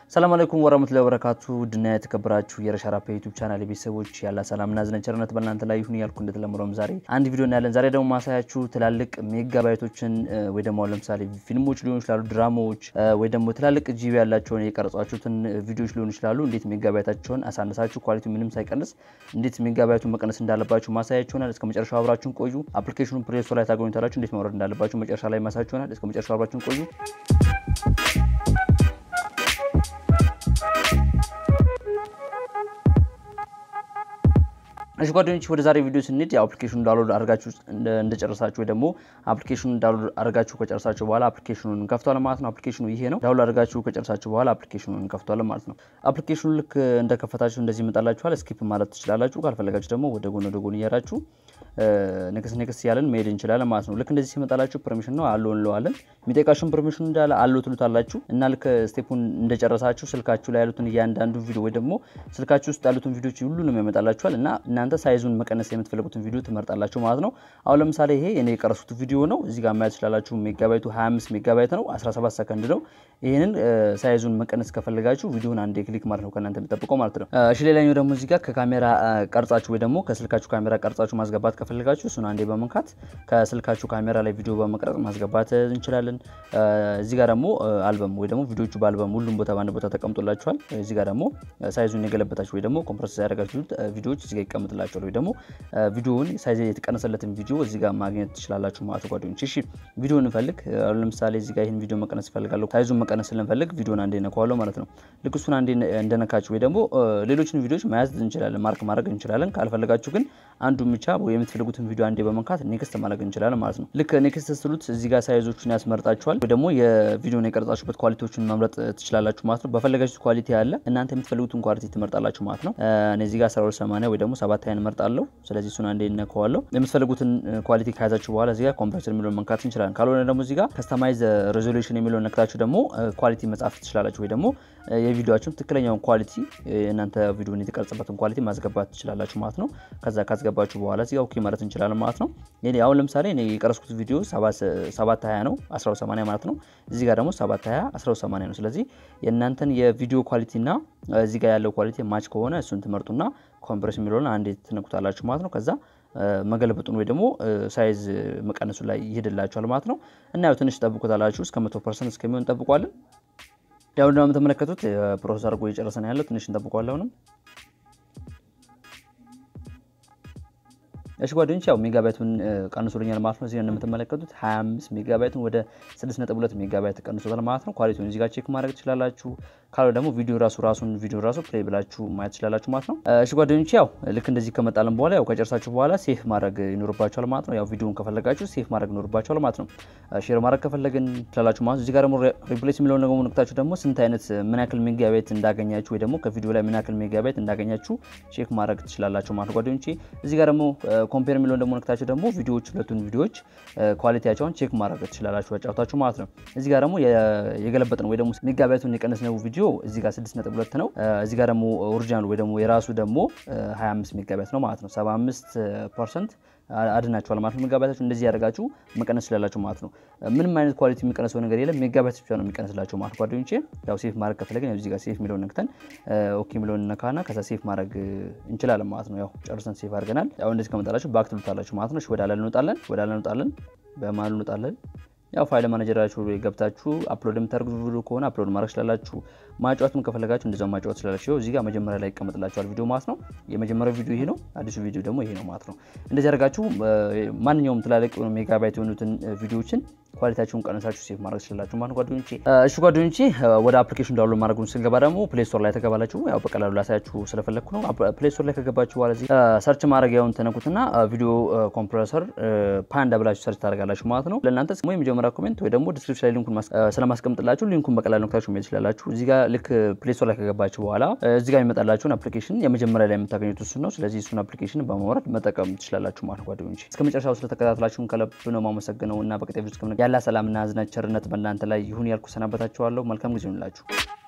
ሰላም አለይኩም ወራህመቱላሂ ወበረካቱ ድና የተከበራችሁ የረሻራፓ ዩቲዩብ ቻናል ቤተሰቦች ያላ ሰላምና ዝነን ቸርነት በእናንተ ላይ ይሁን ያልኩ እንደተለመደውም ዛሬ አንድ ቪዲዮ እናያለን። ዛሬ ደግሞ ማሳያችሁ ትላልቅ ሜጋባይቶችን ወይ ደግሞ አሁን ለምሳሌ ፊልሞች ሊሆኑ ይችላሉ፣ ድራማዎች ወይ ደግሞ ትላልቅ ጂቢ ያላቸውን የቀረጿችሁትን ቪዲዮዎች ሊሆኑ ይችላሉ። እንዴት ሜጋባይታቸውን አሳነሳችሁ ኳሊቲ ምንም ሳይቀንስ እንዴት ሜጋባይቱን መቀነስ እንዳለባችሁ ማሳያችሁ ይሆናል። እስከ መጨረሻው አብራችሁን ቆዩ። አፕሊኬሽኑን ፕሌይ ስቶር ላይ ታገኙታላችሁ። እንዴት ማውረድ እንዳለባችሁ መጨረሻ ላይ ማሳያችሁ ይሆናል። እስከ መጨረሻው አብራችሁን ቆዩ። እሺ ጓደኞች ወደ ዛሬ ቪዲዮ ስንሄድ የአፕሊኬሽኑን ዳውንሎድ አድርጋችሁ እንደጨረሳችሁ ወይ ደግሞ አፕሊኬሽኑን ዳውንሎድ አድርጋችሁ ከጨረሳችሁ በኋላ አፕሊኬሽኑን እንከፍቷለን ማለት ነው። አፕሊኬሽኑ ይሄ ነው። ዳውንሎድ አድርጋችሁ ከጨረሳችሁ በኋላ አፕሊኬሽኑን እንከፍቷለን ማለት ነው። አፕሊኬሽኑ ልክ እንደከፈታችሁ እንደዚህ ይመጣላችኋል። ስኪፕ ማለት ትችላላችሁ። ካልፈለጋችሁ ደግሞ ወደ ጎን ወደ ጎን እያራችሁ ንክስ ንክስ ያለን መሄድ እንችላለን ማለት ነው። ልክ እንደዚህ ሲመጣላችሁ ፐርሚሽን ነው አለው እንለዋለን። የሚጠይቃችሁን ፐርሚሽን እንዳለ አለው ትሉታላችሁ እና ልክ ስቴፑን እንደጨረሳችሁ ስልካችሁ ላይ ያሉትን እያንዳንዱ ቪዲዮ ወይ ደግሞ ስልካችሁ ውስጥ ያሉትን ቪዲዮች ሁሉንም ያመጣላችኋል እና እናንተ ሳይዙን መቀነስ የምትፈልጉትን ቪዲዮ ትመርጣላችሁ ማለት ነው። አሁን ለምሳሌ ይሄ እኔ የቀረሱት ቪዲዮ ነው። እዚህ ጋር ማየት ትችላላችሁ። ሜጋባይቱ 25 ሜጋባይት ነው፣ 17 ሰከንድ ነው። ይህንን ሳይዙን መቀነስ ከፈለጋችሁ ቪዲዮን አንዴ ክሊክ ማለት ነው ከእናንተ የሚጠብቀው ማለት ነው። እሺ ሌላኛው ደግሞ እዚህ ጋር ከካሜራ ቀርጻችሁ ወይ ደግሞ ከስልካችሁ ካሜራ ቀርጻችሁ ማስገባት ከፈለጋችሁ እሱን አንዴ በመንካት ከስልካችሁ ካሜራ ላይ ቪዲዮ በመቅረጽ ማስገባት እንችላለን። እዚህ ጋር ደግሞ አልበም ወይ ደግሞ ቪዲዮቹ በአልበም ሁሉም ቦታ በአንድ ቦታ ተቀምጦላችኋል። እዚህ ጋር ደግሞ ሳይዙን የገለበታችሁ ወይ ደግሞ ኮምፕረስ ያደረጋችሁት ቪዲዮዎች እዚህ ጋር ይቀምጥላችኋል ወይ ደግሞ ቪዲዮውን ሳይዝ የተቀነሰለትን ቪዲዮ እዚህ ጋር ማግኘት ትችላላችሁ ማለት ጓደኞች። እሺ ቪዲዮ እንፈልግ። ለምሳሌ እዚህ ጋር ይህን ቪዲዮ መቀነስ እፈልጋለሁ። ሳይዙን መቀነስ ስንፈልግ ቪዲዮን አንዴ ነካዋለሁ ማለት ነው። ልክ እሱን አንዴ እንደነካችሁ ወይ ደግሞ ሌሎችን ቪዲዮዎች መያዝ እንችላለን፣ ማርክ ማድረግ እንችላለን። ካልፈለጋችሁ ግን አንዱን ብቻ ወይ የምትፈልጉትን ቪዲዮ አንዴ በመንካት ኔክስት ማድረግ እንችላለን ማለት ነው። ልክ ኔክስት ስሉት እዚህ ጋር ሳይዞቹን ያስመርጣችኋል ወይ ደግሞ የቪዲዮን የቀረጻችሁበት ኳሊቲዎችን መምረጥ ትችላላችሁ ማለት ነው። በፈለጋችሁት ኳሊቲ ያለ እናንተ የምትፈልጉትን ኳሊቲ ትመርጣላችሁ ማለት ነው። እኔ እዚህ ጋር 1280 ወይ ደግሞ ሰባት ሀያን እመርጣለሁ። ስለዚህ እሱን አንዴ እነካዋለሁ። የምትፈልጉትን ኳሊቲ ከያዛችሁ በኋላ እዚህ ጋር ኮምፕሬሰር የሚለውን መንካት እንችላለን። ካልሆነ ደግሞ እዚህ ጋር ከስተማይዝ ሬዞሉሽን የሚለውን ነክታችሁ ደግሞ ኳሊቲ መጻፍ ትችላላችሁ ወይ ደግሞ የቪዲዮችሁን ትክክለኛውን ኳሊቲ እናንተ ቪዲዮን የተቀረጸበትን ኳሊቲ ማስገባት ትችላላችሁ ማለት ነው። ከዛ ካስገባችሁ በኋላ እዚህ ጋር ኦኬ ማለት እንችላለን ማለት ነው። አሁን ለምሳሌ እኔ የቀረስኩት ቪዲዮ 720 ነው 1280 ማለት ነው። እዚህ ጋር ደግሞ 720 1280 ነው። ስለዚህ የእናንተን የቪዲዮ ኳሊቲ እና እዚህ ጋር ያለው ኳሊቲ ማች ከሆነ እሱን ትመርጡና ኮምፕሬስ የሚለውን አንዴ ትነኩታላችሁ ማለት ነው። ከዛ መገለበጡን ወይ ደግሞ ሳይዝ መቀነሱ ላይ ይሄድላችኋል ማለት ነው። እና ያው ትንሽ ጠብቁታላችሁ እስከ 100 ፐርሰንት እስከሚሆን ጠብቋለን። ያው እንደምትመለከቱት ፕሮሰስ አድርጎ እየጨረሰ ነው ያለው። ትንሽ እንጠብቀዋለን አሁንም እሺ ጓደኞች ያው ሜጋባይቱን ቀንሶልኛል ማለት ነው። እዚህ እንደምትመለከቱት 25 ሜጋባይቱን ወደ 6.2 ሜጋባይት ቀንሶታል ማለት ነው። ኳሊቲውን እዚህ ጋር ቼክ ማድረግ ትችላላችሁ። ካልሆነ ደግሞ ቪዲዮ ራሱ ራሱን ቪዲዮ ራሱ ፕሌይ ብላችሁ ማየት ትችላላችሁ ማለት ነው። እሺ ጓደኞች ያው ልክ እንደዚህ ከመጣልን በኋላ ያው ከጨርሳችሁ በኋላ ሴፍ ማድረግ ይኖርባችኋል ማለት ነው። ያው ቪዲዮውን ከፈለጋችሁ ሴፍ ማድረግ ይኖርባችኋል ማለት ነው። ሼር ማድረግ ከፈለግን ትችላላችሁ ማለት ነው። እዚህ ጋር ደግሞ ሪፕሌስ የሚለውን ደግሞ ነክታችሁ ደግሞ ስንት አይነት ምን ያክል ሜጋባይት እንዳገኛችሁ ወይ ደግሞ ከቪዲዮ ላይ ምን ያክል ሜጋባይት እንዳገኛችሁ ቼክ ማድረግ ትችላላችሁ ማለት ነው ጓደኞቼ እዚህ ጋር ደግሞ ኮምፔር የሚለውን ደግሞ ነክታችሁ ደግሞ ቪዲዮዎች ሁለቱን ቪዲዮዎች ኳሊቲያቸውን ቼክ ማድረግ ትችላላችሁ ያጫውታችሁ ማለት ነው። እዚህ ጋር ደግሞ የገለበጥ ነው ወይ ደግሞ ሜጋባይቱን የቀነስ ነው ቪዲዮ እዚህ ጋር 6.2 ነው። እዚህ ጋር ደግሞ ኦሪጂናል ወይ ደግሞ የራሱ ደግሞ 25 ሜጋባይት ነው ማለት ነው። 75 ፐርሰንት አድናችኋል ማለት ነው። ሜጋባይታችሁ እንደዚህ ያደርጋችሁ መቀነስ ስላላችሁ ማለት ነው። ምንም አይነት ኳሊቲ የሚቀነሰው ነገር የለም። ሜጋባይት ብቻ ነው የሚቀነስላቸው ማለት ጓደኞቼ። ያው ሴፍ ማድረግ ከፈለግን እዚህ ጋር ሴፍ የሚለውን ነክተን ኦኬ የሚለውን ነካና ከዛ ሴፍ ማድረግ እንችላለን ማለት ነው። ያው ጨርሰን ሴፍ አድርገናል። ያው እንደዚህ ከመጣላችሁ ባክ ትሉታላችሁ ማለት ነው። ወደ አላል እንወጣለን፣ ወደ አላል እንወጣለን፣ በመሀል እንወጣለን። ያው ፋይል ማኔጀራችሁ ገብታችሁ አፕሎድ የምታደርጉት ቪዲዮ ከሆነ አፕሎድ ማድረግ ስላላችሁ ማጫወትም ከፈለጋችሁ እንደዛው ማጫወት ስላላችሁ እዚህ ጋር መጀመሪያ ላይ ይቀመጥላችኋል ቪዲዮ ማለት ነው። የመጀመሪያው ቪዲዮ ይሄ ነው። አዲሱ ቪዲዮ ደግሞ ይሄ ነው ማለት ነው። እንደዚህ አድርጋችሁ ማንኛውም ትላልቅ የሆኑ ሜጋባይት የሆኑትን ቪዲዮዎችን ኳሊቲያችሁን ቀነሳችሁ ሴፍ ማድረግ ትችላላችሁ ማለት ጓደኞቼ። እሺ ጓደኞቼ ወደ አፕሊኬሽን ዳውንሎድ ማድረጉን ስንገባ ደግሞ ፕሌይ ስቶር ላይ ተገባላችሁ። ያው በቀላሉ ላሳያችሁ ስለፈለግኩ ነው። ፕሌይ ስቶር ላይ ከገባችሁ በኋላ እዚህ ሰርች ማድረጊያውን ተነኩትና ቪዲዮ ኮምፕረሰር ፓንዳ ብላችሁ ሰርች ታደርጋላችሁ ማለት ነው። ለእናንተ ስሙ የመጀመሪያ ኮሜንት ወይ ደግሞ ዲስክሪፕሽን ላይ ሊንኩን ስለማስቀምጥላችሁ ሊንኩን በቀላሉ ነክታችሁ መሄድ ትችላላችሁ። እዚህ ጋር ልክ ፕሌይ ስቶር ላይ ከገባችሁ በኋላ እዚህ ጋር የሚመጣላችሁን አፕሊኬሽን የመጀመሪያ ላይ የምታገኙት እሱን ነው። ስለዚህ እሱን አፕሊኬሽን በማውረድ መጠቀም ትችላላችሁ ማለት ጓደኞቼ። እስከ መጨረሻው ስለተከታተላችሁን ከልብ ነው ማመሰግነው እና በቀጣይ ቪዲዮ ያላ ሰላምና ዝና ቸርነት በእናንተ ላይ ይሁን ያልኩ ሰናበታችኋለሁ። መልካም ጊዜ ይሁንላችሁ።